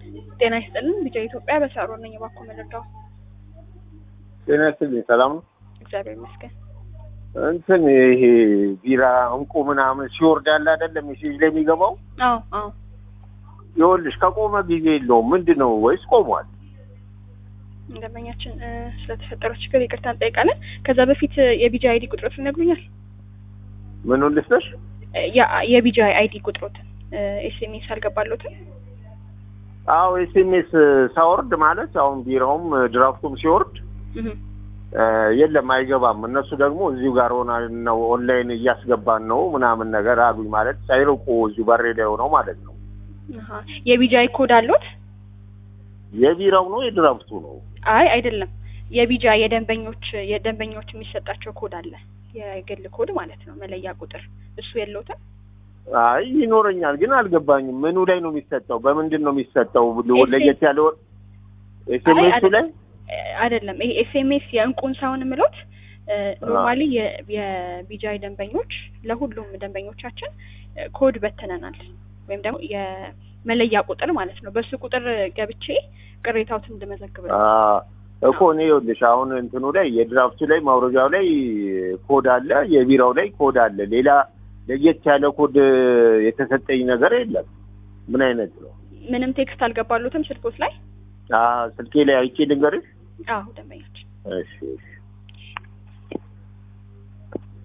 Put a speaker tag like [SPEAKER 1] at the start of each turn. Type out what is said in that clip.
[SPEAKER 1] ጤና ይስጥልን። ቢጫ ኢትዮጵያ በሳሮ ነኝ። እባክዎ መረዳው።
[SPEAKER 2] ጤና ይስጥልኝ። ሰላም ነው?
[SPEAKER 1] እግዚአብሔር ይመስገን።
[SPEAKER 2] እንትን ይሄ ቢራ እንቁ ምናምን ሲወርድ ያለ አይደለም ሜሴጅ ላይ የሚገባው
[SPEAKER 1] አዎ አዎ።
[SPEAKER 2] ይኸውልሽ ከቆመ ጊዜ የለውም ምንድን ነው ወይስ ቆሟል?
[SPEAKER 1] ደንበኛችን እ፣ ስለተፈጠረው ችግር ይቅርታ እንጠይቃለን። ከዛ በፊት እ፣ የቢጂ አይዲ ቁጥሮትን ይነግሩኛል?
[SPEAKER 2] ምን ልስጥሽ?
[SPEAKER 1] እ፣ ያ- የቢጂ አይዲ ቁጥሮትን ኤስኤምኤስ አልገባሎትን?
[SPEAKER 2] አዎ ኤስኤምኤስ ሳወርድ ማለት አሁን ቢራውም ድራፍቱም ሲወርድ
[SPEAKER 1] እህ
[SPEAKER 2] እ፣ የለም አይገባም። እነሱ ደግሞ እዚሁ ጋር ሆና ነው ኦንላይን እያስገባን ነው ምናምን ነገር አሉኝ። ማለት ሳይርቁ እዚሁ በሬ ላይ ሆነው ማለት ነው።
[SPEAKER 1] አሃ። የቢጂ አይ ኮድ አሎት?
[SPEAKER 2] የቢራው ነው የድራፍቱ ነው?
[SPEAKER 1] አይ አይደለም። የቢጂ የደንበኞች የደንበኞች የሚሰጣቸው ኮድ አለ። የግል ኮድ ማለት ነው፣ መለያ ቁጥር እሱ የለውትም?
[SPEAKER 2] አይ ይኖረኛል፣ ግን አልገባኝም። ምኑ ላይ ነው የሚሰጠው? በምንድን ነው የሚሰጠው? ለየት ያለ ኤስኤምኤሱ ላይ
[SPEAKER 1] አይደለም ይሄ ኤስኤምኤስ የእንቁን ሳይሆን ምሎት ኖርማሊ የቢጃይ ደንበኞች ለሁሉም ደንበኞቻችን እ፣ ኮድ በትነናል ወይም ደግሞ የመለያ ቁጥር ማለት ነው። በሱ ቁጥር ገብቼ ቅሬታዎትን እንድመዘግብ ነው።
[SPEAKER 2] አ፣ እኮ እኔ ይኸውልሽ አሁን እንትኑ ላይ የድራፍቱ ላይ ማውረጃው ላይ ኮድ አለ፣ የቢራው ላይ ኮድ አለ። ሌላ ለየት ያለ ኮድ የተሰጠኝ ነገር የለም። ምን አይነት ነው?
[SPEAKER 1] ምንም ቴክስት አልገባሉትም ስልኮት ላይ?
[SPEAKER 2] አ፣ ስልኬ ላይ አይቼ ልንገርሽ።
[SPEAKER 1] አዎ ደንበኛችን
[SPEAKER 2] እሺ እሺ